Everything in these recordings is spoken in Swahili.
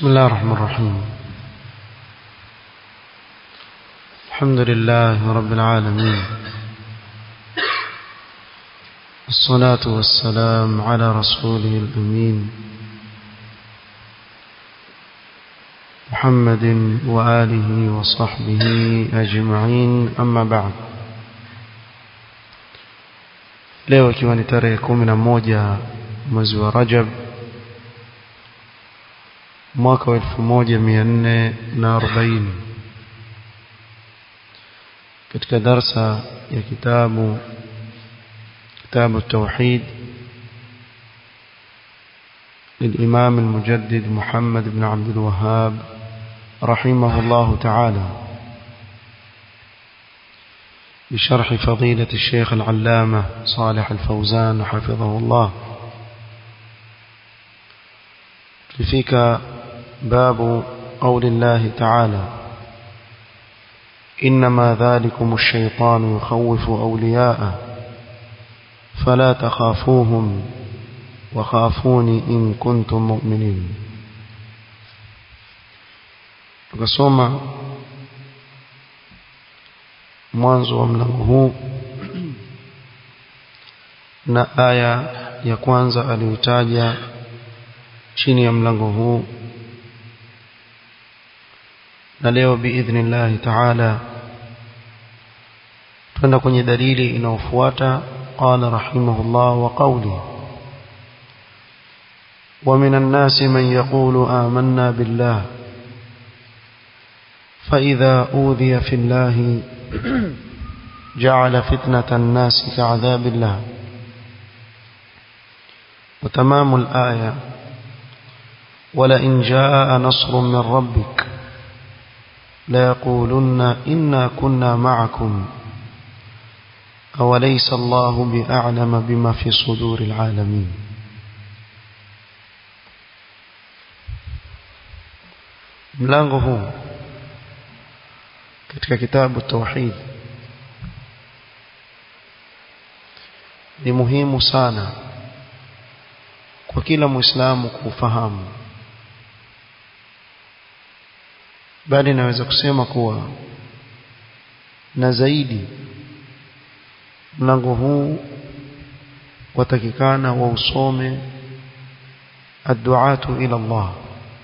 بسم الله الرحمن الرحيم الحمد لله رب العالمين الصلاة والسلام على رسوله الأمين محمد وآله وصحبه أجمعين أما بعد leo ikiwa ni tarehe kumi na moja mwezi wa Rajab mwaka wa elfu moja mia nne na arobaini katika darsa ya kitabu كتاب التوحيد للإمام المجدد محمد بن عبد الوهاب رحمه الله تعالى بشرح فضيلة الشيخ العلامة صالح الفوزان حفظه الله فيك باب قول الله تعالى إنما ذلكم الشيطان يخوف أولياءه فلا تخافوهم وخافوني إن كنتم مؤمنين tukasoma mwanzo wa mlango huu na aya ya kwanza aliyotaja chini ya mlango huu na leo biidhnillahi taala twenda kwenye dalili inayofuata قال رحمه الله وقوله ومن الناس من يقول آمنا بالله فإذا أوذي في الله جعل فتنة الناس كعذاب الله وتمام الآية ولئن جاء نصر من ربك ليقولن إنا كنا معكم أوليس الله بأعلم بما في صدور العالمين mlango huu katika kitabu tauhid ni muhimu sana kwa kila muislamu kufahamu bali naweza kusema kuwa na zaidi mlango huu watakikana wausome adduatu ila Allah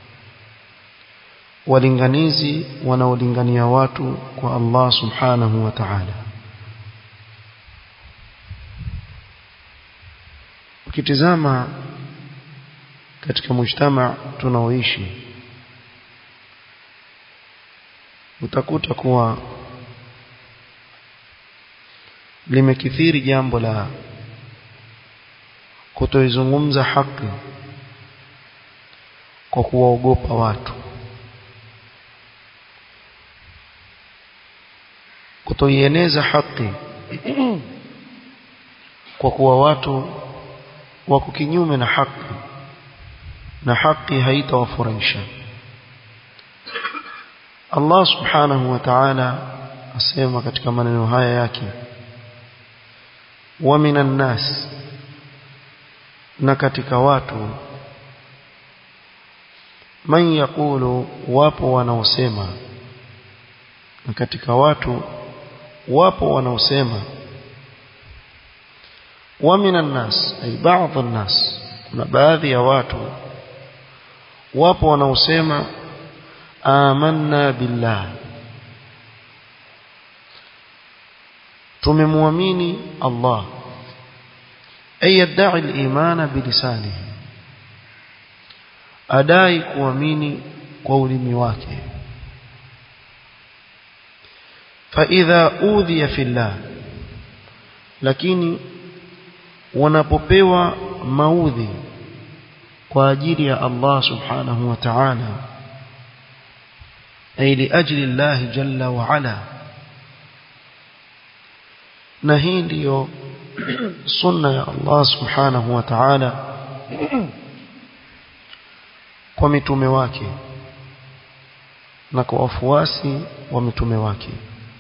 walinganizi wanaolingania watu kwa Allah subhanahu wa ta'ala ukitizama katika mujtama tunaoishi utakuta kuwa limekithiri jambo la kutoizungumza haki kwa kuwaogopa watu kutoieneza haki kwa kuwa watu wako kinyume na haki na haki haitawafurahisha Allah subhanahu wa ta'ala asema katika maneno haya yake wa minan nas na katika watu man yaqulu wapo wanaosema na katika watu wapo wanaosema wa minan nas ay baadhi nas kuna baadhi ya watu wapo wanaosema amanna billah tumemwamini Allah ay yad'i al-iman bilisanihi adai kuamini kwa ulimi wake fa idha udhiya fillah lakini wanapopewa maudhi kwa ajili ya Allah subhanahu wa ta'ala ay li ajli Allah jalla wa ala na hii ndiyo sunna ya Allah subhanahu wa ta'ala kwa mitume wake na kwa wafuasi wa mitume wake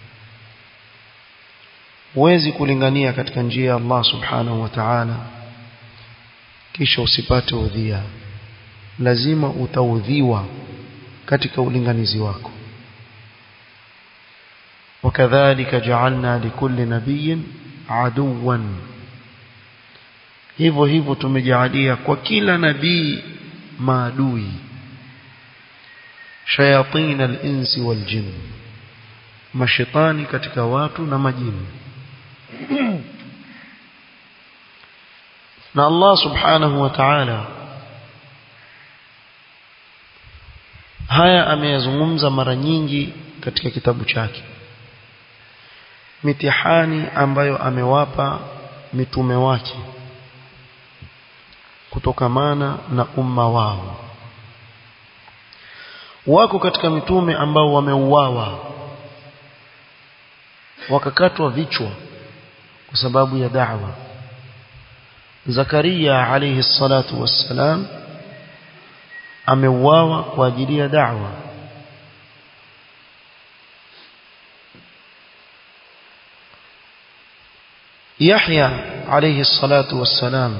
huwezi kulingania katika njia ya Allah subhanahu wa ta'ala kisha usipate udhia lazima utaudhiwa katika ulinganizi wako وكذلك جعلنا لكل نبي عدوا hivyo hivyo tumejalia kwa kila nabii maadui shayatin al-insi wal jinn mashaitani katika watu na majini na Allah subhanahu wa ta'ala haya ameyazungumza mara nyingi katika kitabu chake mitihani ambayo amewapa mitume wake kutokamana na umma wao wako katika mitume ambao wameuawa wakakatwa vichwa kwa sababu ya da'wa Zakaria alayhi salatu wassalam ameuawa kwa ajili ya da'wa Yahya alayhi salatu wassalam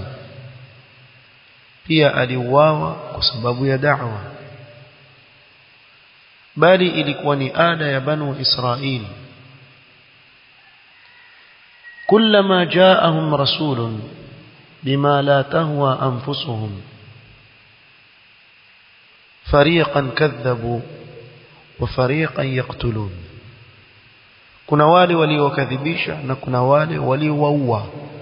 pia aliuawa kwa sababu ya da'wa bali ilikuwa ni ada ya banu Israili كلما جاءهم رسول بما لا تهوى أنفسهم فريقا كذبوا وفريقا يقتلون kuna wale waliokadhibisha na kuna wale waliowaua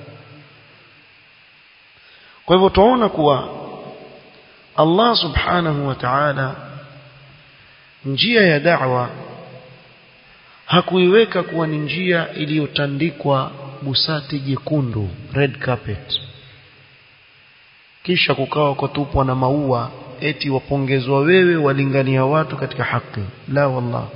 kwa hivyo tunaona kuwa Allah subhanahu wa ta'ala njia ya da'wa hakuiweka kuwa ni njia iliyotandikwa busati jekundu red carpet kisha kukawa kutupwa na maua eti wapongezwa wewe walingania watu katika haki la wallah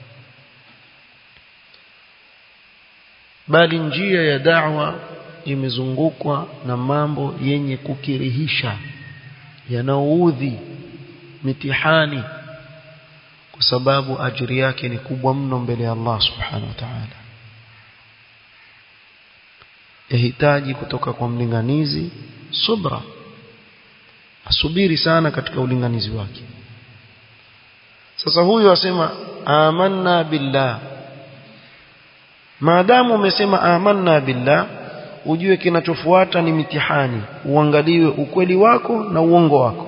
bali njia ya da'wa imezungukwa na mambo yenye kukirihisha yanaoudhi mitihani kwa sababu ajiri yake ni kubwa mno mbele ya Allah subhanahu wa ta'ala yahitaji kutoka kwa mlinganizi subra asubiri sana katika ulinganizi wake sasa huyu asema amanna billah maadamu umesema amanna billah ujue kinachofuata ni mitihani uangaliwe ukweli wako na uongo wako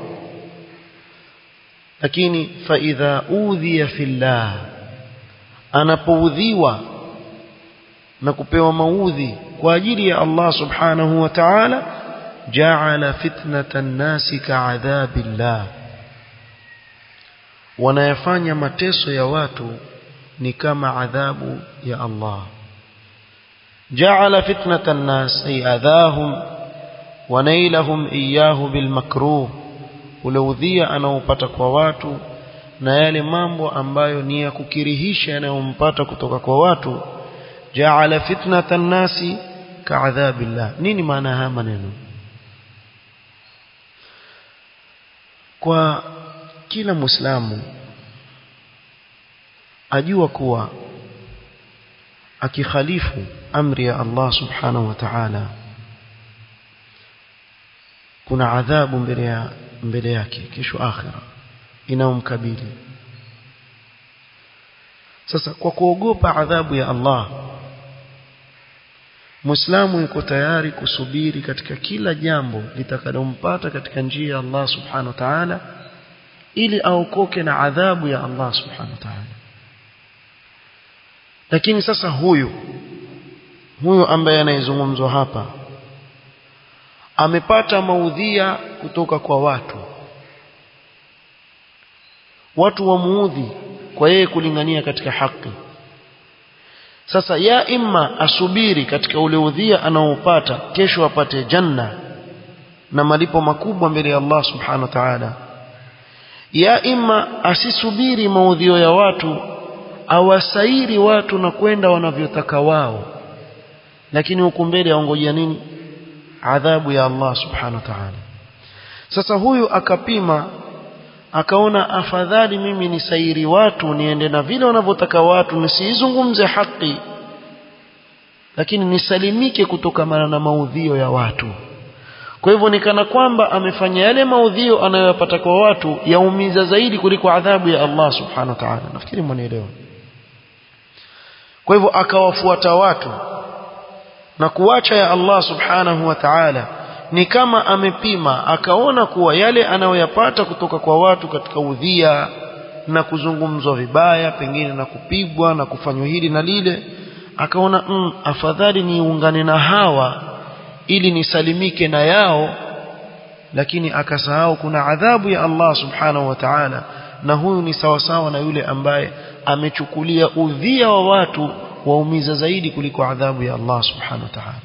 lakini fa idha udhiya fillah anapoudhiwa na kupewa maudhi kwa ajili ya Allah subhanahu wa ta'ala ja'ala fitnatan nasi ka'adhabillah wanayafanya mateso ya watu ni kama adhabu ya Allah ja'ala fitnatan nas ay adhahum wa nailahum iyyahu bil makruh ule udhia anaopata kwa watu na yale mambo ambayo ni ya kukirihisha yanayompata kutoka kwa watu ja'ala fitnatan nasi ka'adhabillah nini maana haya maneno kwa kila muislamu ajua kuwa akikhalifu amri ya Allah subhanahu wa ta'ala kuna adhabu mbele ya mbele yake kesho akhira inaomkabili sasa kwa kuogopa adhabu ya Allah Muislamu yuko tayari kusubiri katika kila jambo litakalompata katika njia ya Allah subhanahu wa ta'ala ili aokoke na adhabu ya Allah subhanahu wa ta'ala lakini sasa huyu huyu ambaye anayezungumzwa hapa amepata maudhia kutoka kwa watu watu wamuudhi kwa yeye kulingania katika haki sasa ya imma asubiri katika ule udhia anaopata kesho apate janna na malipo makubwa mbele ya Allah subhanahu wa ta'ala ya imma asisubiri maudhio ya watu awasairi watu na kwenda wanavyotaka wao lakini huku mbele aongojea nini adhabu ya Allah subhanahu wa ta'ala sasa huyu akapima akaona afadhali mimi nisairi watu niende na vile wanavyotaka watu nisizungumze haki lakini nisalimike kutokana na maudhio ya watu kwa hivyo ni kana kwamba amefanya yale maudhio anayoyapata kwa watu yaumiza zaidi kuliko adhabu ya Allah subhanahu wa ta'ala nafikiri mwanielewa kwa hivyo akawafuata watu na kuacha ya Allah subhanahu wa ta'ala ni kama amepima akaona kuwa yale anayoyapata kutoka kwa watu katika udhia na kuzungumzwa vibaya pengine na kupigwa na kufanywa hili na lile akaona mm, afadhali niungane na hawa ili nisalimike na yao lakini akasahau kuna adhabu ya Allah subhanahu wa ta'ala na huyu ni sawasawa na yule ambaye amechukulia udhia wa watu waumiza zaidi kuliko adhabu ya Allah subhanahu wa ta'ala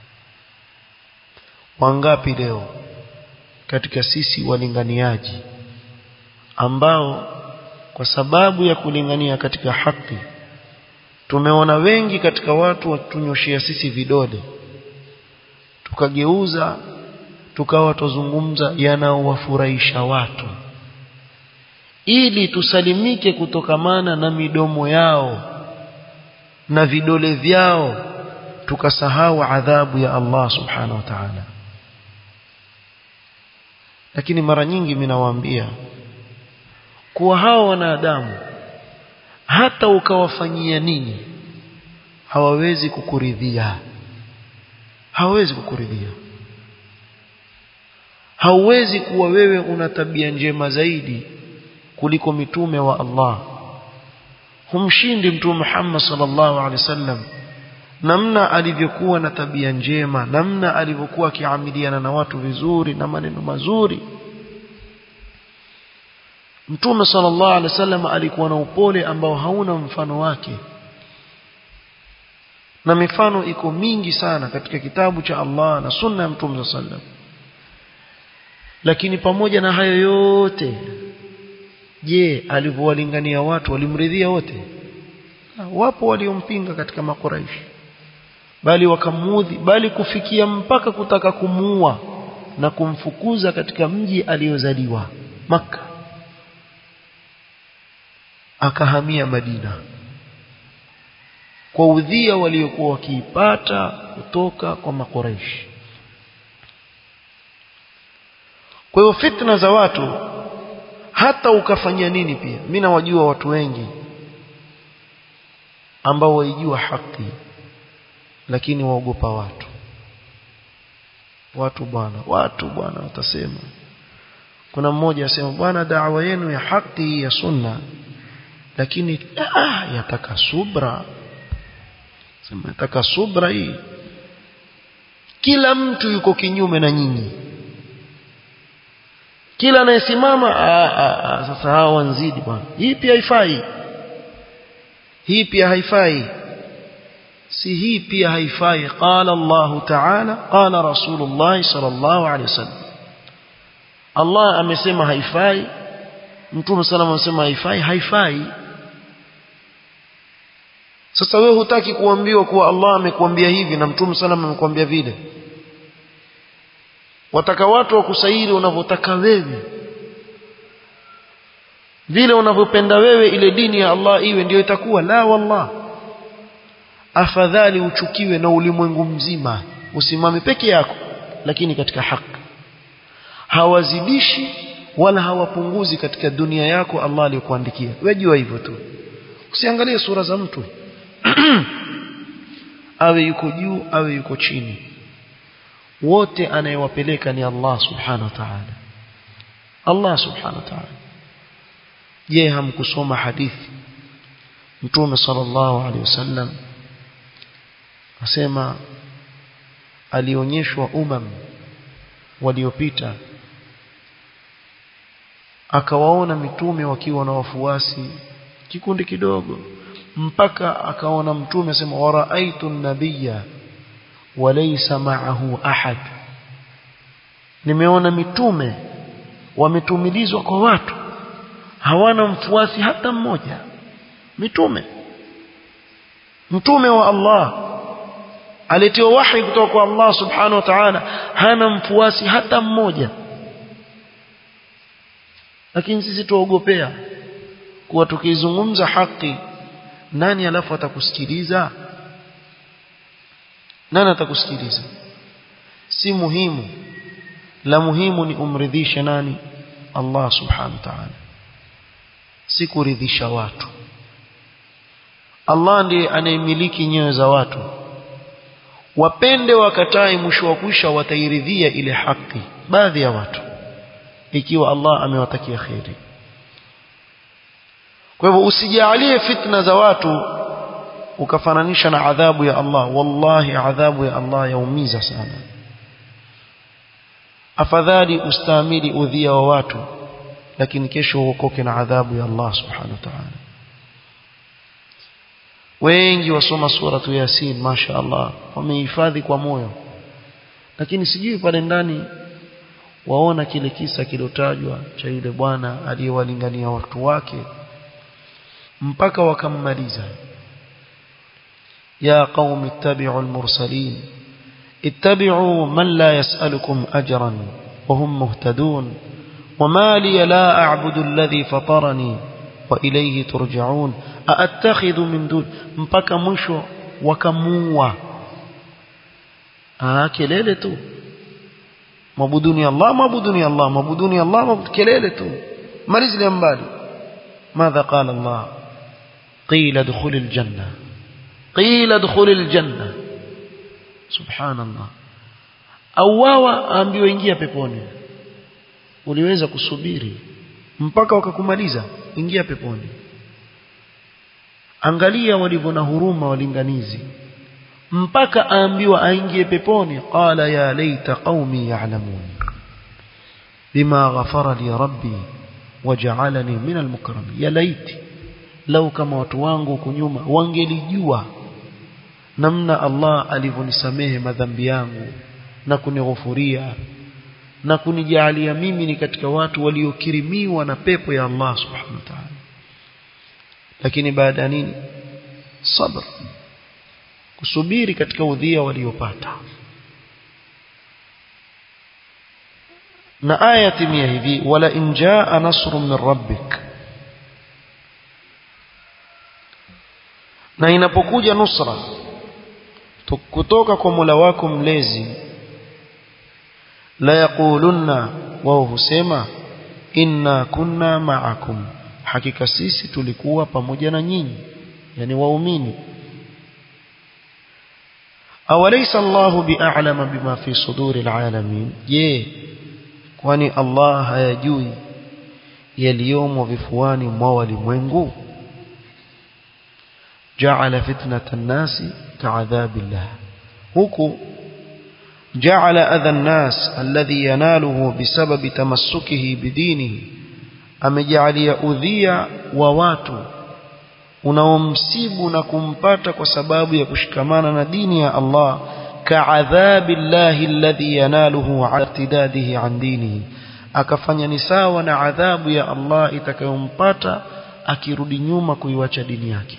wangapi leo katika sisi walinganiaji ambao kwa sababu ya kulingania katika haki tumeona wengi katika watu watunyoshia sisi vidole tukageuza tukawa tuzungumza yanaowafurahisha watu ili tusalimike kutokamana na midomo yao na vidole vyao tukasahau adhabu ya Allah subhanahu wa ta'ala lakini mara nyingi minawaambia kuwa hao wanadamu hata ukawafanyia nini hawawezi kukuridhia hawawezi kukuridhia hauwezi kuwa wewe una tabia njema zaidi kuliko mitume wa Allah humshindi mtume Muhammad sallallahu alaihi wasallam namna alivyokuwa na tabia njema namna alivyokuwa akiamiliana na watu vizuri na maneno mazuri Mtume sallallahu alaihi wasallam alikuwa na upole ambao hauna mfano wake na mifano iko mingi sana katika kitabu cha Allah na sunna ya Mtume sallallahu lakini pamoja na hayo yote je alivyowalingania watu walimridhia wote wapo waliompinga katika makuraishi bali wakamudhi bali kufikia mpaka kutaka kumuua na kumfukuza katika mji aliozaliwa maka akahamia Madina kwa udhia waliokuwa wakiipata kutoka kwa makoreishi kwa hiyo fitna za watu hata ukafanyia nini pia mimi nawajua watu wengi ambao waijua haki lakini waogopa watu watu bwana watu bwana watasema kuna mmoja asema bwana da'wa yenu ya haki ya sunna lakini ah, yataka subra sema yataka subra hii kila mtu yuko kinyume na nyinyi kila anayesimama sasa hao wanzidi bwana hii pia haifai hii pia haifai si hii pia haifai qala Allah ta'ala qala Rasulullah sallallahu alaihi wasallam Allah amesema haifai Mtume sallallahu amesema haifai haifai sasa wewe hutaki kuambiwa kuwa Allah amekuambia hivi na Mtume sallallahu amekwambia vile wataka watu wakusairi unavyotaka wewe vile unavyopenda wewe ile dini ya Allah iwe ndiyo itakuwa la wallah afadhali uchukiwe na ulimwengu mzima usimame peke yako lakini katika haki hawazidishi wala hawapunguzi katika dunia yako Allah aliyokuandikia wewe jua hivyo tu usiangalie sura za mtu awe yuko juu awe yuko chini wote anayewapeleka ni Allah subhanahu wa ta'ala Allah subhanahu wa ta'ala je hamkusoma hadithi mtume sallallahu alaihi wasallam asema alionyeshwa umam waliopita akawaona mitume wakiwa na wafuasi kikundi kidogo mpaka akaona mtume asema waraaitu nabiyya walaysa ma'ahu ahad nimeona mitume wametumilizwa kwa watu hawana mfuasi hata mmoja mitume mtume wa Allah aletiwa wahi kutoka kwa Allah subhanahu wa ta'ala hana mfuasi hata mmoja lakini sisi tuogopea kuwa tukizungumza haki nani alafu atakusikiliza nani atakusikiliza si muhimu la muhimu ni umridhishe nani Allah subhanahu wa ta'ala si kuridhisha watu Allah ndiye anayemiliki nyoyo za watu wapende wakatai mwisho wa kwisha watairidhia ile haki baadhi ya watu ikiwa Allah amewatakia kheri kwa hivyo usijalie fitna za watu ukafananisha na adhabu ya Allah wallahi adhabu ya Allah yaumiza sana afadhali ustahimili udhia wa watu lakini kesho uokoke na adhabu ya Allah subhanahu wa ta'ala wengi wasoma suratu yasin masha Allah wamehifadhi kwa moyo lakini sijui pale ndani waona kile kisa kilotajwa cha yule bwana aliyewalingania watu wake mpaka wakammaliza ya qaumi ittabi'u al-mursalin ittabi'u man la yas'alukum ajran wa hum muhtadun وما لي لا أعبد الذي فطرني وإليه ترجعون أأتخذ من دون mpaka mwisho wakamuua ah kelele tu mabuduni Allah mabuduni Allah mabuduni Allah mabud kelele tu malizile mbali ماذا قال الله قيل ادخل الجنة قيل ادخل الجنة سبحان الله auawa aambiwa ingia peponi uliweza kusubiri mpaka wakakumaliza ingia peponi angalia walivyo na huruma walinganizi mpaka aambiwa aingie peponi qala ya laita qaumi ya'lamun bima ghafara li rabbi waja'alani min almukramin ya laiti lau kama watu wangu huko nyuma wangelijua namna Allah alivyonisamehe madhambi yangu na kunighufuria na kunijalia mimi ni katika watu waliokirimiwa na pepo ya Allah subhanahu wa ta'ala lakini baada ya nini sabr kusubiri katika udhia waliopata na aya timia hivi wala in jaa nasrun min rabbik na inapokuja nusra kutoka kwa Mola wako mlezi la yaqulunna wao husema inna kunna ma'akum hakika sisi tulikuwa pamoja na nyinyi yani waumini awalaysa Allahu bi'alama bima fi suduri alalamin je kwani Allah hayajui yaliyomo vifuani mwa walimwengu ja'ala fitnatan nasi ka'adhabillah huku جعل أذى الناس الذي يناله بسبب تمسكه بدينه amejalia udhia wa watu unaomsibu na kumpata kwa sababu ya kushikamana na dini ya Allah ka'adhabi llahi alladhi yanaluhu ala irtidadihi an dinihi akafanya ni sawa na adhabu ya Allah itakayompata akirudi nyuma kuiwacha dini yake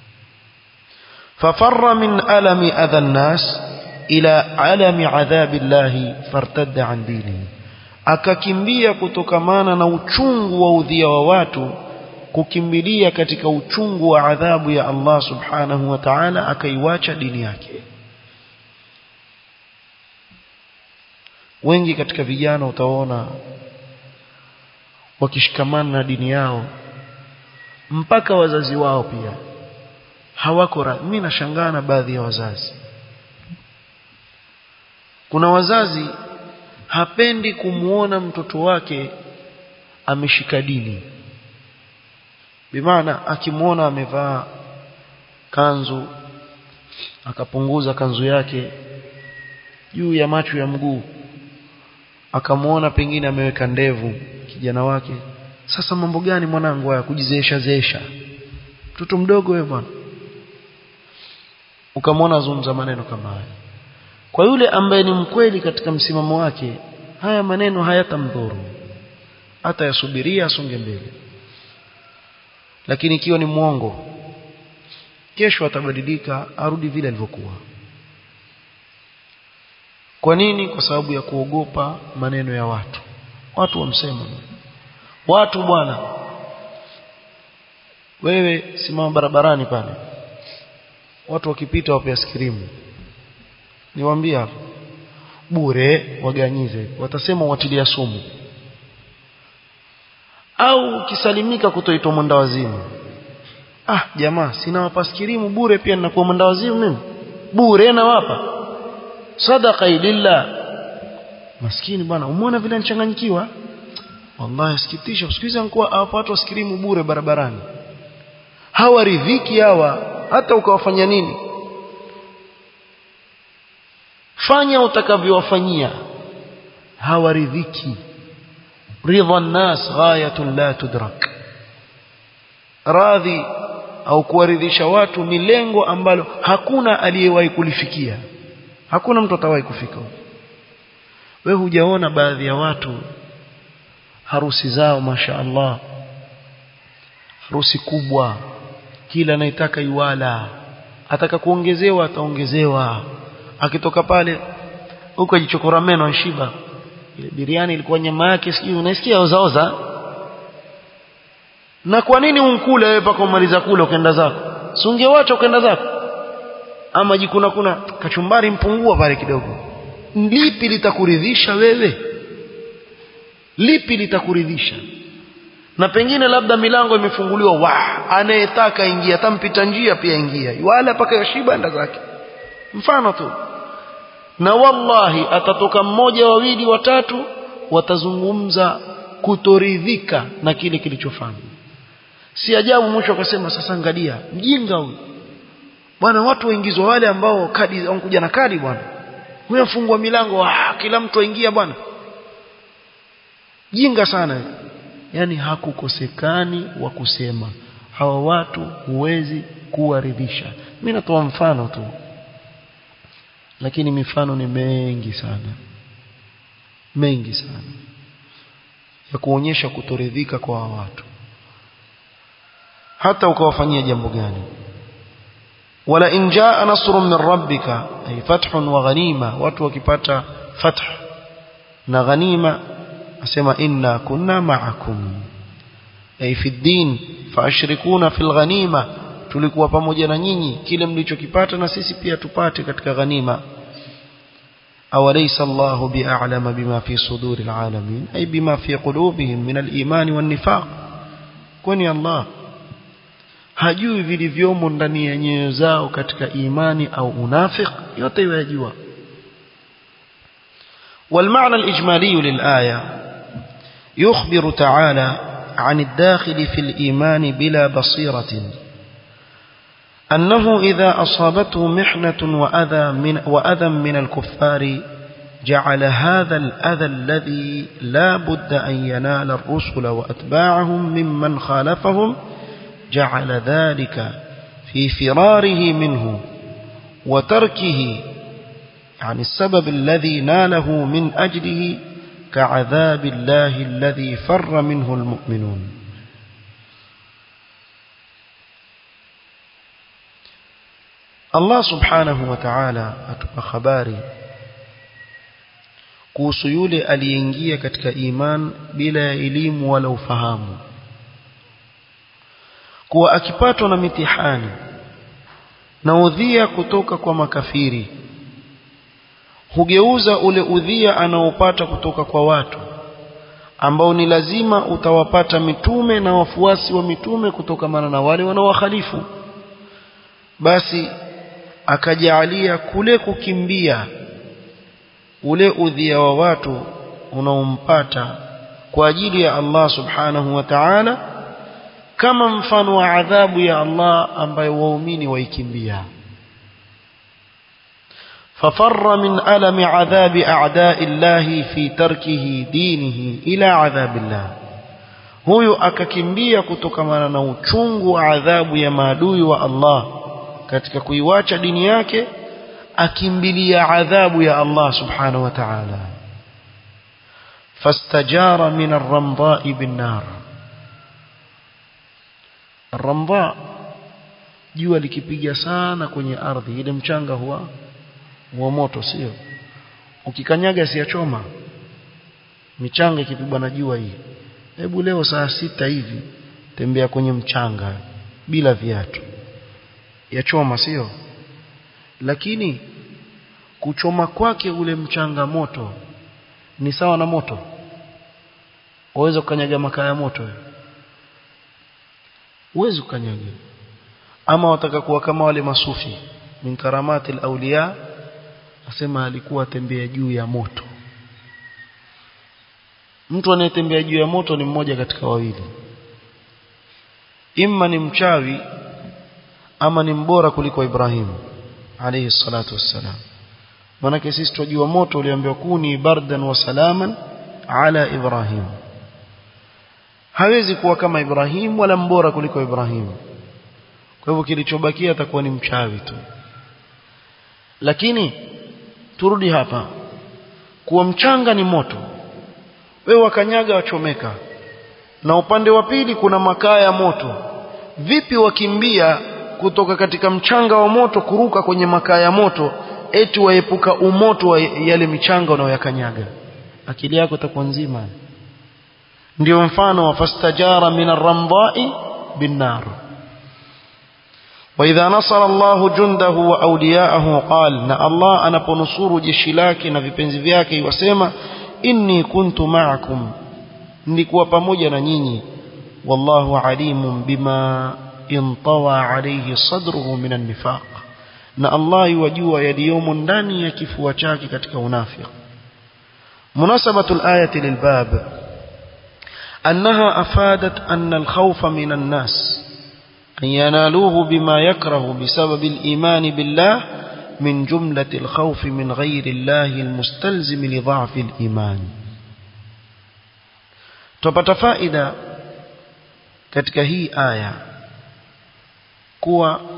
fafarra min alami adha nnas ila alami adhabi llahi fartadda an dinihi akakimbia kutokamana na uchungu wa udhia wa watu kukimbilia katika uchungu wa adhabu ya Allah subhanahu wa ta'ala akaiwacha dini yake wengi katika vijana utaona wakishikamana na dini yao mpaka wazazi wao pia hawako mimi nashangaa na baadhi ya wazazi kuna wazazi hapendi kumuona mtoto wake ameshika dini bimaana akimuona amevaa kanzu akapunguza kanzu yake juu ya macho ya mguu akamuona pengine ameweka ndevu kijana wake sasa mambo gani mwanangu haya kujizeesha zeesha mtoto mdogo wewe bwana ukamwona azungumza maneno kama haya kwa yule ambaye ni mkweli katika msimamo wake haya maneno hayatamdhuru hata yasubiria asonge mbele lakini ikiwa ni mwongo kesho atabadilika arudi vile alivyokuwa kwa nini kwa sababu ya kuogopa maneno ya watu watu wamsema watu bwana wewe simama barabarani pale watu wakipita wape askirimu niwaambie hapo bure waganyize watasema watilia sumu au ukisalimika kutoitwa mwenda wazimu ah jamaa sina wapaskirimu bure pia ninakuwa mwenda wazimu mimi bure nawapa sadaqa lillah maskini bwana umeona vile nichanganyikiwa wallahi sikitisha usikiza nikuwa hapa watu waskirimu bure barabarani hawaridhiki hawa hata ukawafanya nini fanya utakavyowafanyia hawaridhiki ridha nnas ghayatun la tudrak radhi au kuwaridhisha watu ni lengo ambalo hakuna aliyewahi kulifikia hakuna mtu atawahi kufika we hujaona baadhi ya watu harusi zao masha Allah harusi kubwa kila anayetaka iwala ataka kuongezewa ataongezewa akitoka pale huko ajichokora meno anshiba ile biriani ilikuwa nyama yake sijui unaisikia ozaoza na kwa nini unkule wewe paka umaliza kula ukaenda zako si ungewacha ukaenda zako ama jikuna kuna kachumbari mpungua pale kidogo lipi litakuridhisha wewe lipi litakuridhisha na pengine labda milango imefunguliwa wa anayetaka ingia atampita njia pia ingia wala paka yashiba enda zake mfano tu na wallahi atatoka mmoja wawili watatu watazungumza kutoridhika na kile kilichofanywa si ajabu mwisho akasema sasa angalia mjinga huyu bwana watu waingizwa wale ambao kadi wanakuja na kadi bwana huyo afungua milango ah, kila mtu aingia bwana jinga sana yani hakukosekani wa kusema hawa watu huwezi kuwaridhisha mimi natoa mfano tu lakini mifano ni mengi sana mengi sana ya kuonyesha kutoridhika kwa watu hata ukawafanyia jambo gani wala in jaa nasrun min rabbika ay fathun wa ghanima watu wakipata fath na ghanima asema inna kunna ma'akum ay fi din faashrikuna fil ghanima tulikuwa pamoja na nyinyi kile mlichokipata na sisi pia tupate katika ghanima أوليس الله بأعلم بما في صدور العالمين أي بما في قلوبهم من الإيمان والنفاق كوني الله hajui vilivyomo ndani ya nyoyo zao katika imani au unafik yote yajua والمعنى الإجمالي للآية يخبر تعالى عن الداخل في الإيمان بلا بصيرة أنه إذا أصابته محنة وأذى من, وأذى من الكفار جعل هذا الأذى الذي لا بد أن ينال الرسل وأتباعهم ممن خالفهم جعل ذلك في فراره منه وتركه يعني السبب الذي ناله من أجله كعذاب الله الذي فر منه المؤمنون Allah subhanahu wa ta'ala atupa habari kuhusu yule aliyeingia katika iman bila ya elimu wala ufahamu kuwa akipatwa na mitihani na udhia kutoka kwa makafiri hugeuza ule udhia anaopata kutoka kwa watu ambao ni lazima utawapata mitume na wafuasi wa mitume kutokamana na wale wanaowakhalifu basi akajaalia kule kukimbia ule udhia wa watu unaompata kwa ajili ya Allah subhanahu wa ta'ala kama mfano wa adhabu ya Allah ambayo waumini waikimbia ففر من ألم عذاب أعداء الله في تركه دينه إلى عذاب الله huyu akakimbia kutokamana na uchungu wa adhabu ya maadui wa Allah katika kuiwacha dini yake akimbilia adhabu ya Allah subhanahu wa ta'ala fastajara min ar-ramdha'i bin-nar ar-ramdha jua likipiga sana kwenye ardhi ile mchanga huwa huwa moto sio ukikanyaga siachoma michanga ikipigwa na jua hii hebu leo saa sita hivi tembea kwenye mchanga bila viatu yachoma sio lakini kuchoma kwake ule mchanga moto ni sawa na moto waweza kukanyaga makaa ya moto uwezi kukanyaga ama wataka kuwa kama wale masufi min karamati al-awliya asema alikuwa tembea juu ya moto mtu anayetembea juu ya moto ni mmoja katika wawili imma ni mchawi ama ni mbora kuliko Ibrahim alayhi salatu wassalam manake sisi tunajua moto uliambiwa kuni bardan wa salaman ala Ibrahim hawezi kuwa kama Ibrahim wala mbora kuliko Ibrahim kwa hivyo kilichobakia atakuwa ni mchawi tu lakini turudi hapa kuwa mchanga ni moto wewe wakanyaga wachomeka na upande wa pili kuna makaa ya moto vipi wakimbia kutoka katika mchanga wa moto kuruka kwenye makaa ya moto eti waepuka umoto wa yale michanga unayoyakanyaga akili yako itakuwa nzima ndio mfano wa fastajara min arramdai binnar وإذا نصر الله جنده وأولياءه قال نا الله أنا بنصور جيشي lake na vipenzi vyake wasema inni kuntu ma'akum nilikuwa pamoja na nyinyi wallahu alimun bima intawa alayhi sadruhu min an-nifaq na Allah yajua yaliyomo ndani ya kifua chake katika unafiki munasabatu al-ayati lilbab أنها أفادت أن الخوف من الناس أن ينالوه بما يكره بسبب الإيمان بالله من جملة الخوف من غير الله المستلزم لضعف الإيمان tupata faida katika hii aya kuwa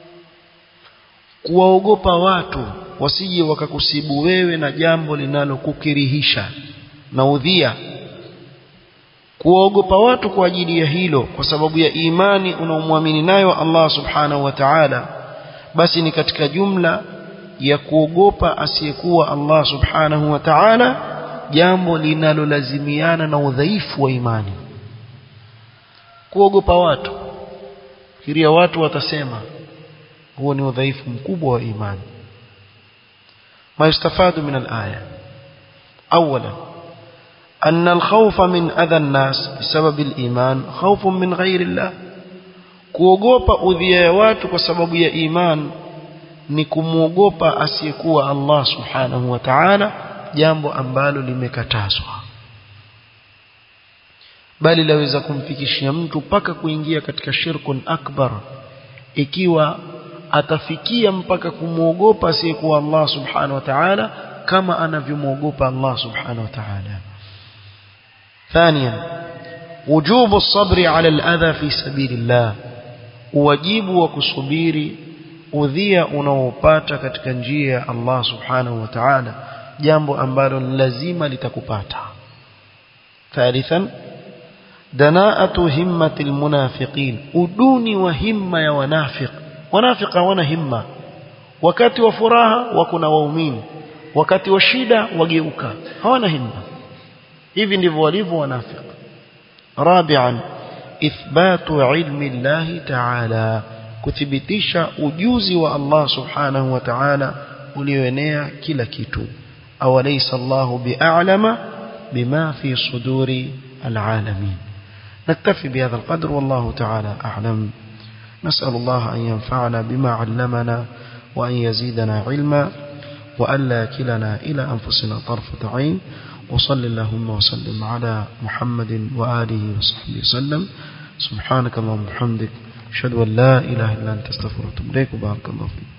kuwaogopa watu wasije wakakusibu wewe na jambo linalokukirihisha na udhia kuwaogopa watu kwa ajili ya hilo kwa sababu ya imani unaomwamini nayo Allah subhanahu wa ta'ala basi ni katika jumla ya kuogopa asiyekuwa Allah subhanahu wa ta'ala jambo linalolazimiana na udhaifu wa imani kuogopa watu fikiria watu watasema huo ni udhaifu mkubwa wa imani ما يستفاد من الآية أولا أن الخوف من أذى الناس بسبب الإيمان خوف من غير الله kuogopa udhia ya watu kwa sababu ya iman ni kumwogopa asiyekuwa Allah subhanahu wa ta'ala jambo ambalo limekatazwa bali laweza kumfikishia mtu mpaka kuingia katika shirkun akbar ikiwa atafikia mpaka kumwogopa asiyekuwa Allah subhanahu wa ta'ala kama anavyomwogopa Allah subhanahu wa ta'ala ثانيا وجوب الصبر على الأذى في سبيل الله wajibu wa kusubiri udhia unaopata katika njia ya Allah subhanahu wa ta'ala jambo ambalo lazima litakupata thalithan danaatu himmati almunafiqin uduni wa himma ya wanafiq wanafiq hawana himma wakati wa furaha wako na waumini wakati wa shida wageuka hawana himma hivi ndivyo walivyo wanafiq rabi'an ithbatu ilmi Allah ta'ala kuthibitisha ujuzi wa Allah subhanahu wa ta'ala ulioenea kila kitu awalaysa Allahu bi'alama bima fi suduri alalamin نكتفي بهذا القدر والله تعالى أعلم نسأل الله أن ينفعنا بما علمنا وأن يزيدنا علما وألا كلنا إلى أنفسنا طرفة عين وصل اللهم وسلم على محمد وآله وصحبه وسلم سبحانك اللهم وبحمدك أشهد أن لا إله إلا أنت استغفرك وأتوب إليك وبارك الله فيك